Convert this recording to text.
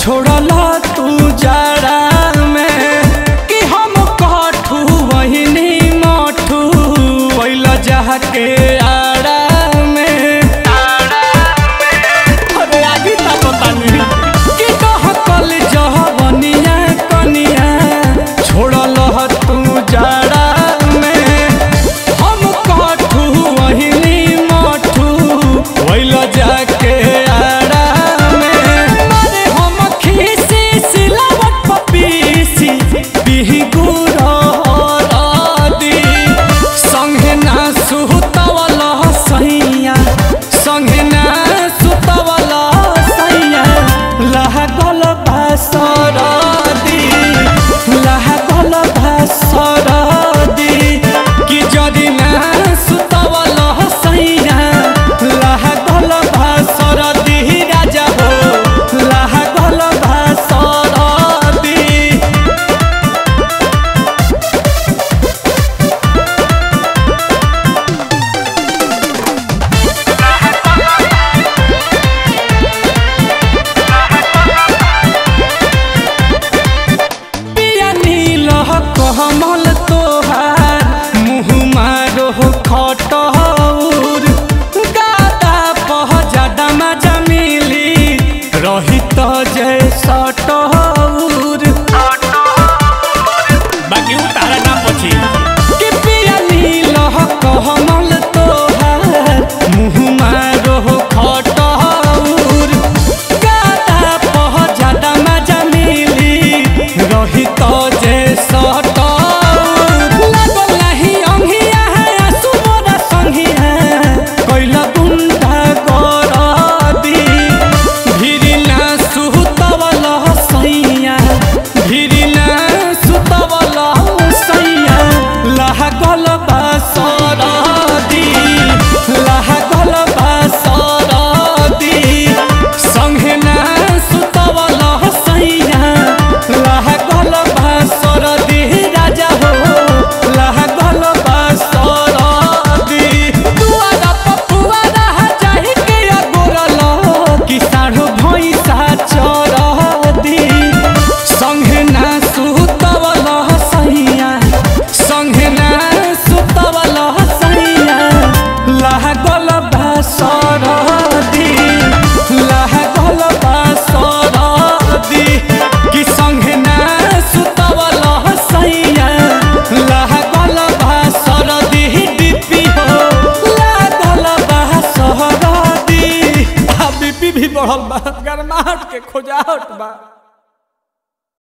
छोड़ला तू जाड़ा में कि हम कठू वहिनी मठू वैल जहा के आड़ा में अरे आगे ता पता नहीं कि कह कल जहबनिया कनिया छोड़ल तू जाड़ा में हम कठू वहिनी मठू वैल जाके आड़ा में मारे हम खीसी सिलावट पपीसी बिही गुरदी संगे ना सुतवल सैया संगे ना सुतवल सैया लहगल भासरदी लहगल भासरदी कि जदि ना सुतवल सैया लहगल भासरदी राजा हो लहगल भासरदी पिया नील कमल तोहार मुँह मारो खटौर गादा पह जाडमा जमीली रही तो जय सटौर बाकी उ तारा नाम पछि कि पिया नील कमल तोहार मुँह मारो खटौर गादा पह जाडमा जमीली रही तो जे सटौर लागल नाही अंगिया है आसु मोरा संगिया कैला गुंडा गरदी भिरी ना सुतवल सैया भिरी ना सुतवल सैया लागल बासरदी लागल बासरदी संगे ना सुतवल सैया लागल बासरदी राजा हो लागल बासरदी दुआरा पपुआरा जाहि के अगोरल कि साढ़ो भैंसा चरदी संगे ना सुतवल सैया संगे ना सुतवल सैया लागल बासरदी लागल बासरदी कि संगे ना सुतवल सैया लागल बासरदी डिपी हो लागल बासरदी आ बीपी भी बढ़ल बा गरमाहट के खोजाहट बा